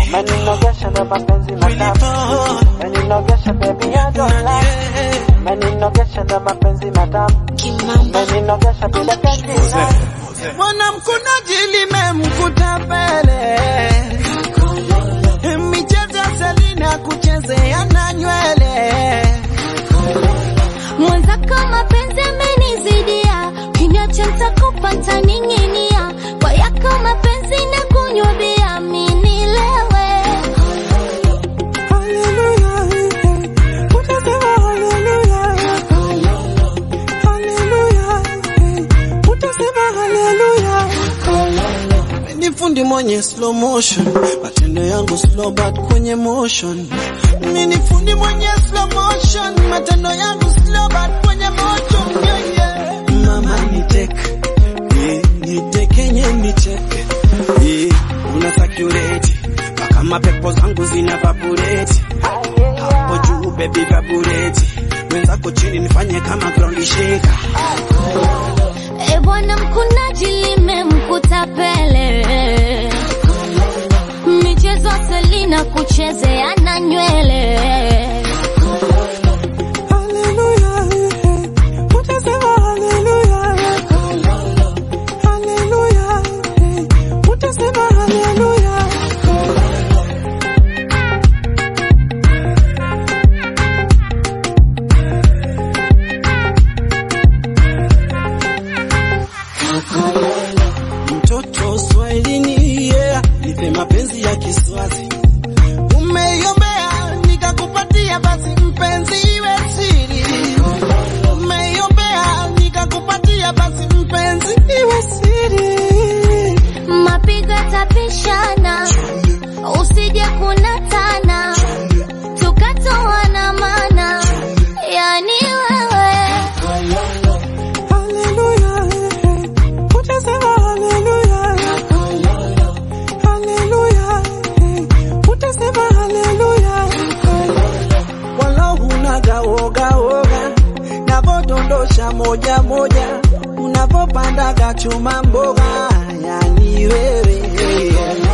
Meninogesha ndo mapenzi matamu. Meninogesha baby I don't lie. Meninogesha ndo mapenzi matamu. Kimamba Meninogesha bila kekina. Mwanamkunaji limemkuta pele, michezo ya Selina kuchezea na nywele. mwenzako mapenzi amenizidia, kinyacho nitakupa ntaning'inia, kwa yako mapenzi na kunywa bia minilewe Hallelujah, utasema hallelujah. Hallelujah, utasema hallelujah. Ni fundi mwenye slow motion, matendo yangu slow but kwenye motion. Mimi ni fundi mwenye slow motion, matendo yangu slow but kwenye motion. Yeah, yeah. Mama ni tek, eh, ni tekenye ni tek, eh, una sakureti mpaka mapepo zangu zina vabureti hapo juu baby vabureti, wenzako chini nifanye kama ground shaker. E bwana mkunaji limemkuta pele, michezo Selina kuchezea na nywele Hallelujah, utasema hallelujah. Hallelujah, utasema hallelujah. Mtoto Swahilini, yeah, nipe mapenzi ya Kiswazi. Umeiombea nikakupatia, basi mpenzi iwe siri. Umeiombea nikakupatia, basi mpenzi iwe siri. mapigo yatapishana, usije kunatana, tukatoana mana, yani wewe Hallelujah, utasema hallelujah. Hallelujah, utasema hallelujah. Wala hunaga woga woga, navodondosha moja moja, unavopandaga chuma mboga, yani wewe